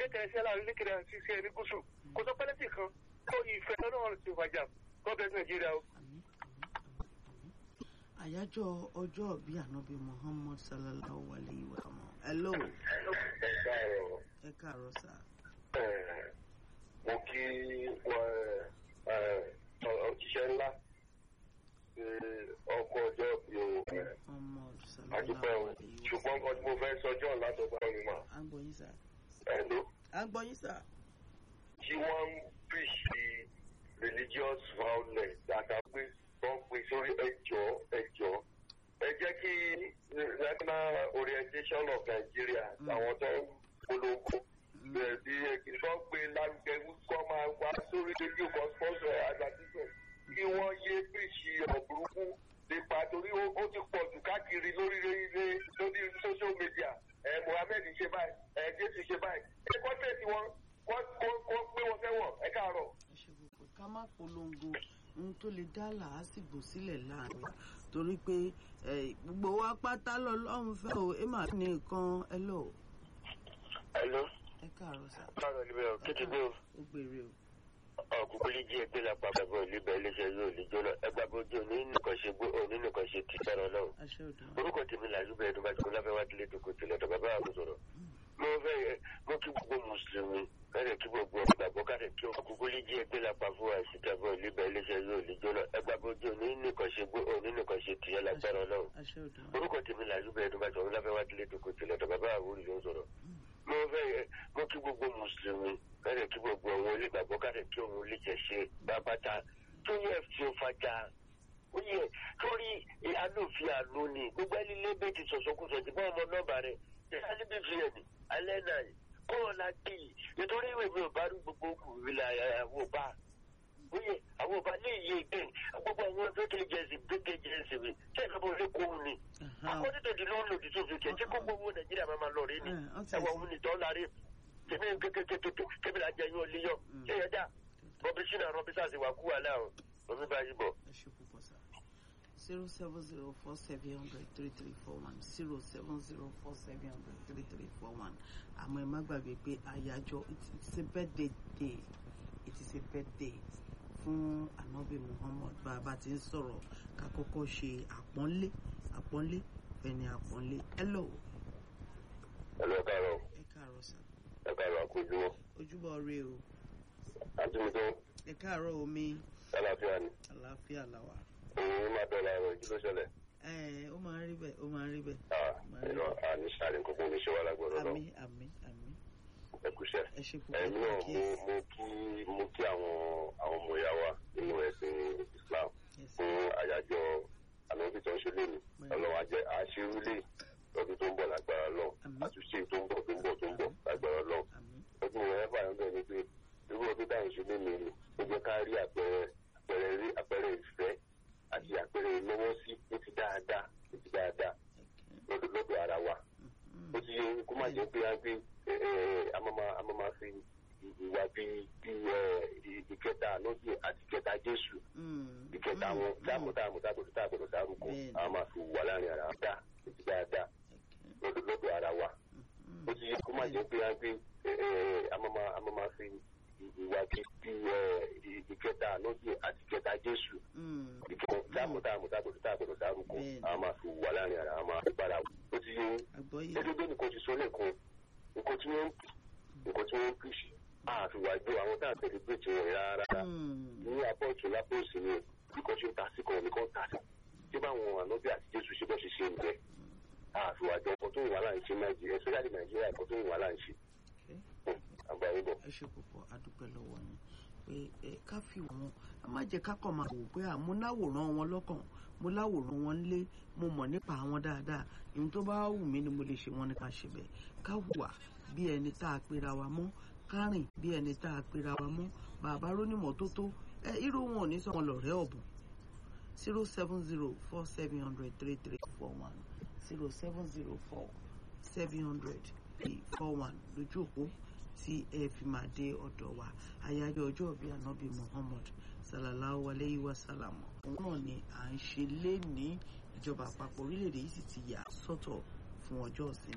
kékeré sí aláàrin lékeré àti sí ẹni gúúsù kò sọ pẹ́lẹ́tì kan kó ìfẹ́ náà ti wájà gọ́ọ̀bẹ nàìjíríà o. àmín àmín àmín àmín. àyájọ́ ọjọ́ ìbí ànábì muhammad sallallahu alayhi wa sallam. hello ẹ káàárọ̀ ẹ káàárọ̀ sá. ẹ̀, mo kí wọn òṣìṣẹ́ ńlá ṣe ọkọ̀ ọjọ́ bí o muhammad àdúpẹ́ sallallahu o alayhi wa ṣùgbọ́n nǹkan tí mo fẹ́ sọ john látọ̀gbà mi mà à ń gbọ́ yín sá. ẹ̀ ló à ń gbọ́ yín sá. tí wọ́n ń pèsè religious violence àtàgbé tó ń pè sórí ẹjọ́ ẹjọ́ ẹ jẹ́ kí national orientation of Nigeria Mm. àwọn tó ń polongo bẹ̀rẹ̀ sí ìfọ́ gbé lárugẹ kọ́ máa wá sórí rédíò kan sponsor advertisement kí wọ́n yé pèsè ọ̀bùrúkú nípa torí ó ó ti pọ̀ jù káàkiri lórí lórí lórí social media ẹ̀ Mohammed ṣe báyìí ẹ̀ Jésù ṣe báyìí ẹ̀ kọ́ńtẹ̀tì wọn kọ́ kọ́ kọ́ pé wọ́n fẹ́wọ̀n ẹ káàárọ̀. ẹ ṣe gbogbo ká má polongo ohun tó lè dá làásìgbò sílẹ̀ láàrin wa torí pé eh, gbogbo wa pátá lọ́lọ́run fẹ́ o ẹ máa ní nǹkan ẹ lọ Hello, ẹ káàárọ̀ sá. káàárọ̀ níbẹ̀ ọ̀ kékeré o. ó gbére o. ọkùnkùn lè jí ẹgbẹ́ lápá ẹgbẹ́ olùbẹ̀ iléeṣẹ́ yóò lè jóná ẹgbẹ́ abojú òní nìkan ṣe gbó òní nìkan ṣe ti fẹ́ràn náà. aṣẹ òdùn. orúkọ tèmi là yúbẹ̀ ẹ̀dùn bàjẹ́ láfẹ́ wá délé tó kò tilẹ̀ tó bàbá àwọn sọ̀rọ̀. mo fẹ́ yẹ mo kí gbogbo mùsùlùmí kárẹ̀ kí gbogbo ọ̀gbàgbọ́ kárẹ̀ kí ọkùnkùn lè jí ẹgbẹ́ lápá fún àìsíkẹ́ fún olùbẹ̀ iléeṣẹ́ yóò lè jóná ẹgbẹ́ abojú òní nìkan ṣe gbó òní nìkan ṣe ti fẹ́ràn náà. aṣẹ òdùn. orúkọ tèmi là yúbẹ̀ ẹ̀dùn bàjẹ́ láfẹ́ wá délé tó kò tilẹ̀ tó bàbá àwọn olùyọ̀ sọ̀rọ̀ mo fẹ́ yẹ mo kí gbogbo mùsùlùmí kárẹ̀ kí gbogbo àwọn onígbàgbọ́ kárẹ̀ kí òun lè jẹ́ ṣe bàbáta tó yẹ fi ó fàjà ó yẹ torí alófin àló ni gbogbo ẹni lébè ti sọ̀sọ́kùsọ̀ ti bá ọmọ nọ́ọ̀bà rẹ̀ ìyá níbi fi ẹ̀mí alẹ́ náà yìí kó o la kí yìí nítorí ìwé mi ò bá rí gbogbo ìlà àwọn ọba ó yẹ àwọn ọba lè yé gbé gbogbo àwọn fẹ́kẹ̀jẹ̀sì fẹ́kẹ̀jẹ̀sì mi sẹ́yìn bó lè kó o ní akọ́ni tó di lóun lòdì sófin kẹ̀ tí kó gbogbo nàìjíríà máa ma lọ rí ni ẹwà òun nìtọ́ lárí tèmi kékeré kébì la jẹ yín ó léyọ ṣé yẹn dá bọ́bí sínú àrùn bísà sí wà kú wà láàrún omi bá yí bọ̀. ẹ ṣe púpọ̀ sá. zero seven zero four seven hundred three three four one zero seven zero four seven hundred three three four one àmọ́ ẹ má gbàgbé pé àyájọ́ it- it's a birthday day it is a birthday fún anabi muhammad bá a bá ti ń sọ̀rọ̀ ká kọ́kọ́ ṣe àpọ́nlé àpọ́nlé fẹ́ni àpọ́nlé hello ẹ lọ káàárọ̀ ẹ káàárọ̀ sá ẹ káàárọ̀ àkójúmọ́ ojúbọ rẹ o àtúntò ẹ káàárọ̀ omi àlàáfíà ni àlàáfíà làwà òun máa dọ̀la ẹ̀rọ ìjú ló ṣẹlẹ̀ ẹ ó máa ń rí bẹ́ẹ̀ ó máa ń rí bẹ́ẹ̀ ẹ̀rọ àníṣàlẹ̀ kókó oníṣẹ́ wa lágbọ̀dọ̀ náà àmì àmì àmì ẹ̀kúṣẹ́ ẹ ṣe púpọ̀ ẹ̀mí náà mo kíyèsí. mo kí mo kí àwọn àwọn ọmọ ìyá wa nínú ẹ̀sìn Islam Yes. fún àyájọ́ ànábì tó ń ṣe lónìí ọlọ́run ajẹ́ àṣírúlé lọ́dún tó ń bọ̀ lágbára lọ Àmín. àtúnṣe tó ń bọ̀ tó ń bọ̀ tó ń bọ̀ lágbára lọ àmì ọdún ìwọ̀n ẹ̀fà ń bẹ̀ ni pé irú ọdún táwọn ṣe lónìí ni ó jẹ́ ká rí àpẹẹrẹ àpẹẹrẹ rí àpẹẹrẹ ìfẹ́ àti àpẹẹrẹ ìlọ́wọ́ sí ní ti dáadáa ní ti dáadáa lọ́dọ̀ lọ́dọ̀ ara wa ó ti yẹ kó má jẹ́ pé á gbé amama fi ìwà bíi bíi ẹ, ìkẹta lóde àti ìkẹta Jésù ìkẹta wọn dáàmú dáàmú dáàbòdò dáàbòdò dárúkọ Bẹ́ẹ̀ni. àwọn máa fi wà láàrin ara wa dá ètò dáadáa lọ́dọ̀ lọ́dọ̀ ara wa ó ti yẹ kó má jẹ́ pé á gbé amama amama fi ìwà bíi bíi ẹ, ìkẹta lóde àti ìkẹta Jésù ìkẹta dáàmú dáàmú dáàbòdò dáàbòdò dárúkọ Bẹ́ẹ̀ni. àwọn máa fi wà láàrin ara wa máa fi bára wa ó ti yẹ àgbọ́yé gẹ́gẹ́ nìkan ti sọ lẹ́ẹ̀kan nǹkan tí wọ́n nǹkan tí wọ́n ń pèsè àfiwájú àwọn tá à ń tẹ̀lé pé tí wọ́n rárá ní apọ̀ ọ̀tún lápò òsì ni nǹkan tí ó ta sí kan nìkan ta sí tí báwọn ànábì àti jésù ṣe bọ́ ṣe ṣe ń bẹ àfiwájú ọkọ̀ tó ń wà láǹṣe nàìjíríà especially nàìjíríà ẹ̀kọ́ tó ń wà láǹṣe àgbáyé bọ̀. ẹ ṣe púpọ̀ adúpẹ́ lọ́wọ́ yín pé ẹ ká fi wọn a má jẹ́ ká kàn máa wò pé à mo láwòrán wọn lọ́kàn mo láwòrán wọn lé mo mọ̀ nípa àwọn dáadáa ìhun tó bá wù mí ni mo lè ṣe wọn ní ká ṣe bẹ́ẹ̀ ká hùwà bí ẹni tá a pera wa mọ́ ká rìn bí ẹni tá a pera wa mọ́ bàbá rónìmọ̀ tó tó ẹ irú wọn ò ní sọ wọn lọ̀rẹ́ ọ̀bùn zero seven zero four seven hundred three three four one zero seven zero four seven hundred three four one lójú òpó tí ẹ fi máa dé ọ̀dọ̀ wa àyájọ́ ọjọ́ ìbí ànábì Muhammad sallallahu alayhi wa sallam òun náà ni à ń ṣe lé ní ìjọba àpapọ̀ orílẹ̀-èdè yìí sì ti yà sọ́tọ̀ fún ọjọ́ ìsinmi.